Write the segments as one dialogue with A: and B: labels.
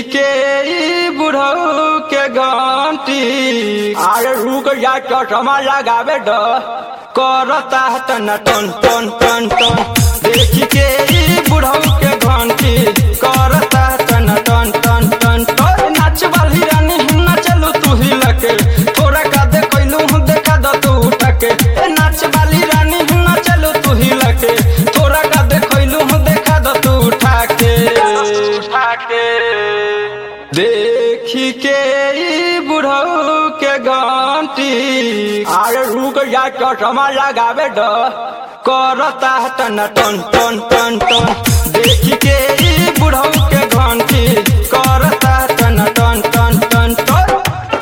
A: के ई बुढ़ऊ के घंटी अरे रुक जा चश्मा लगावे ड करता तन टन टन टन टन देख के ई बुढ़ऊ के घंटी करता तन टन टन टन टन नाच वाली रानी नचलू तू ही लके थोड़ा का दे कैलू देखा द तू उठके ए नाच वाली रानी नचलू तू ही लके थोड़ा का दे कैलू देखा द तू उठा के उठा के देखी के ई बुढ़ऊ के घंटी अरे रुक जा चश्मा लगावे ड करता टन टन टन टन टन देखी के ई बुढ़ऊ के घंटी करता टन टन टन टन टन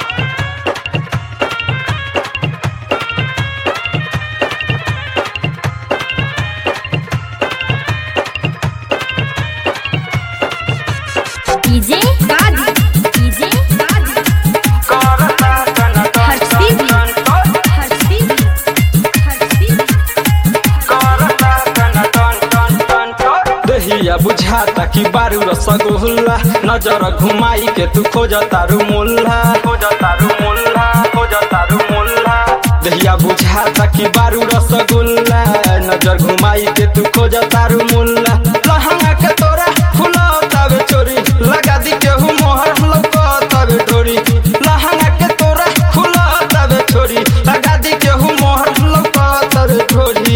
B: डीजे गाजी डीजे गाजी
A: करता टन टन
B: हर्षित
A: टन टन
B: हर्षित हर्षित
A: दहिया बुझाता कि बारू रसगुल्ला नजर घुमाई के तू खोज तारू मुल्ला खोज तारू मुल्ला खोज तारू मुल्ला दहिया बुझाता कि बारू रसगुल्ला नजर घुमाई के तू खोज तारू मुल्ला लहंगा के तोरा फुला तबे चोरी लगा दी केहू मोहर लौका तबे डोरी लहंगा के तोरा फुला तबे छोरी लगा दी केहू मोहर लौका तबे ढोरी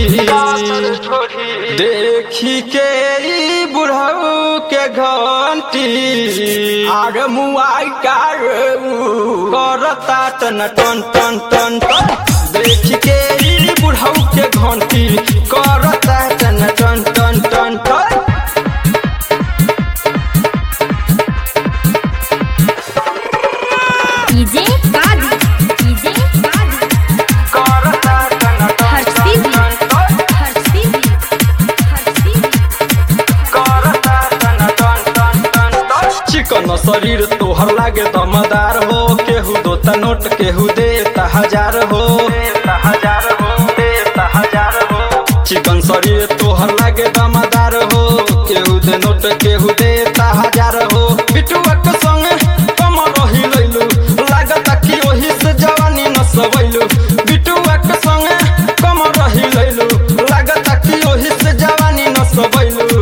A: देखी के ई बुढ़ऊ के घंटी आर मुआई कार करता टन टन टन टन टन देखी के ई बुढ़ऊ के घंटी करता टन टन टन टन टन
B: डीजे गाजी डीजे गाजी
A: करता टन टन
B: हर्षित
A: टन टन
B: हर्षित हर्षित
A: चिकन शरीर तोहर लागे दमदार हो केहू दोता नोट केहू देता हजार हो देता हजार हो देता हजार हो चिकन शरीर तोहर लागे दमदार हो केहू दे नोट केहू देता हजार हो बिटुआ के संगे कम रही लैलू लागत कि ओही से जवानी न सबैलू बिटुआ के संगे कम रही लैलू लागत कि ओही से जवानी न सबैलू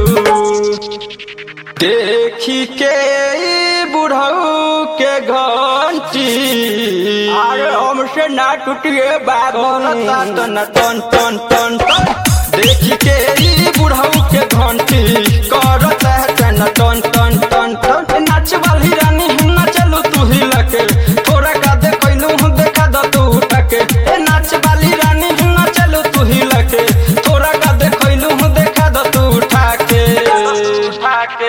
A: देखी के ई बुढ़ऊ के घंटी अरे हमसे ना टूटिए बात टन टन टन टन टन देखी के ई बुढ़ऊ के घंटी करता टन टन टन टन टन नाच वाली रानी नचलू तू ही लके थोड़ा का दे कैलू देखा द तू उठके ए नाच वाली रानी नचलू तू ही लके थोड़ा का दे कैलू देखा द तू उठा के उठा के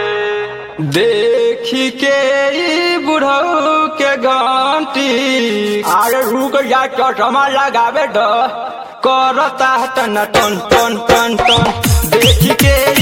A: देखी के ई बुढ़ऊ के घंटी अरे रुक जा चश्मा लगावे ड करता टन टन टन टन टन देखी के